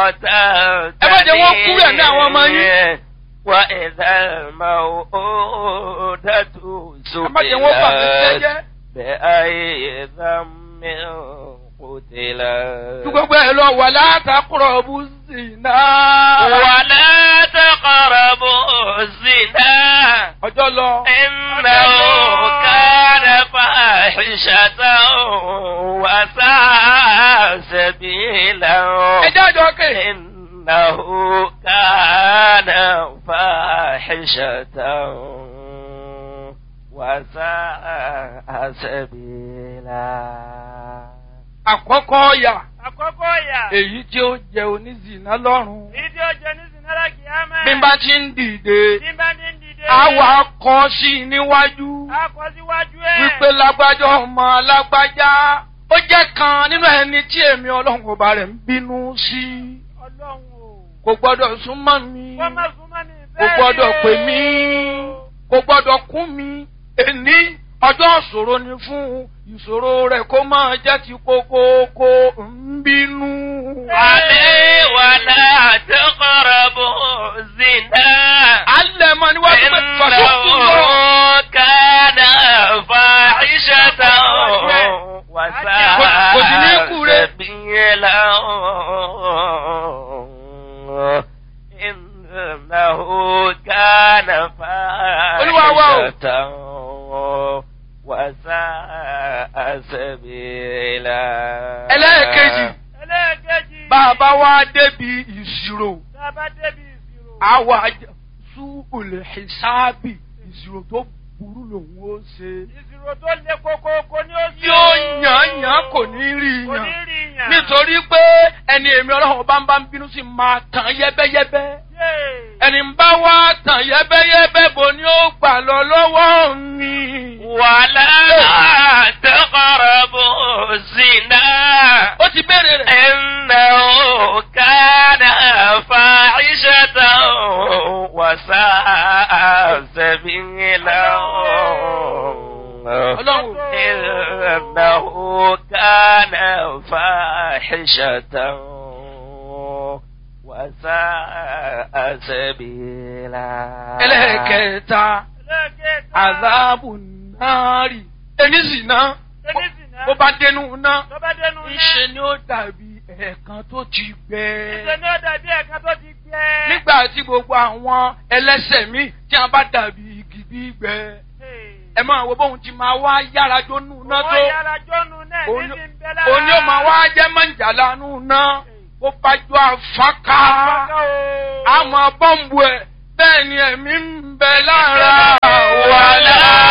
ẹ má jẹ́ wọ́n kú rẹ̀ ní àwọn ọmọ yín. وإذا الموءودة ẹ má jẹ́ wọ́n bà mí سئلت jẹ́jẹ́. بأي ذنب قتلت Tí gbogbo ẹ̀ lọ wà látàkùrọ̀ bú sí náà. ولا تقربوا الزنا Ọjọ́ lọ. إنه كان فاحشة وساء سبيلا Ẹ jájọ kè. إنه كان فاحشة وساء سبيلا Àkọ́kọ́ ọ̀yà Àkọ́kọ́ ìyà. èyí tí ó jẹ onízìnà lọ́rùn. Èyí tí ó jẹ ní Sinara Kìámẹ́. Bí n bá ti ń dìde, Bí n bá ní ń dìde. àwa kọ sí i níwájú. A kọ síwájú ẹ̀. Wípé lágbájá ọmọ lágbájá. Ó jẹ́ kan nínú ẹni tí èmi ọlọ́run ọba rẹ̀ ń bínú sí. Ọlọ́run o. Kò gbọ́dọ̀ súnmọ́ mi. Kọ́ máa súnmọ́ ní Kò ìfẹ́ gbọ́dọ̀ rẹ̀. pè mí. Kò gbọ́dọ̀ kún mi. Èní ọjọ́ ìṣòro ni fún ìṣòro rẹ̀ kó máa jẹ́ ti kókóókó ń bínú. عليه ولا تقربوا الزنا Alẹ́ mọ níwájú pé fàṣọ́kù lọ. إنه كان فاحشة Kò sí ní وساء kú rẹ̀. سبيلا إنه كان Olúwa wa o. فاحشة وساء سبيلا Ẹlẹ́ẹ̀kejì. Ẹlẹ́ẹ̀kejì. Bàbá wa débi ìṣirò. Tá a bá débi ìṣirò. Àwa sú olè ṣáàbì ìṣirò tó burú lòun ó ṣe. Ìṣirò tó le kókókó ni ó ṣe. Yóò yàn yàn kò ní rí Kò ní yàn. rí yàn. Nítorí pé ẹni èmi ọlọ́run bá ń bá ń bínú sí máa tàn yẹ́bẹ́yẹ́bẹ́. Yéè. Ẹni ń bá wá tàn yẹ́bẹ́yẹ́bẹ́ bo ni ó gbà lọ lọ́wọ́ mi. ولا تقربوا الزنا Ó ti béèrè rẹ̀. إنه كان فاحشة وساء سبيلا Ọlọ́run. إنه كان فاحشة وساء سبيلا Ẹlẹ́ẹ̀kẹta. Ẹlẹ́ẹ̀kẹta. Àzáàbù náàrì. Ẹni sì ná. Ẹni sì ná. Bó bá dénú ná. Tó bá dénú náà. Ńṣe ni ó dàbí ẹ̀ẹ̀kan tó ti gbẹ. Ìṣe ni ó dàbí ẹ̀ka tó ti gbẹ. Nígbà tí gbogbo àwọn ẹlẹ́sẹ̀ míì tí a bá dàbí igi gbígbẹ. Ẹ máa wo bóun ti máa wá yára jónú ná tó. Wọ́n yára jọ́nu náà ní Òní ti ń bẹ lára. òní ó máa wá jẹ́ mọ̀jàlá nù ná. Ó bá jọ àfáká. Àfáká o. Àmọ́ bọ́ǹbù ẹ̀ bẹ́ẹ̀ ni ẹ̀mí ń bẹ lára. ولا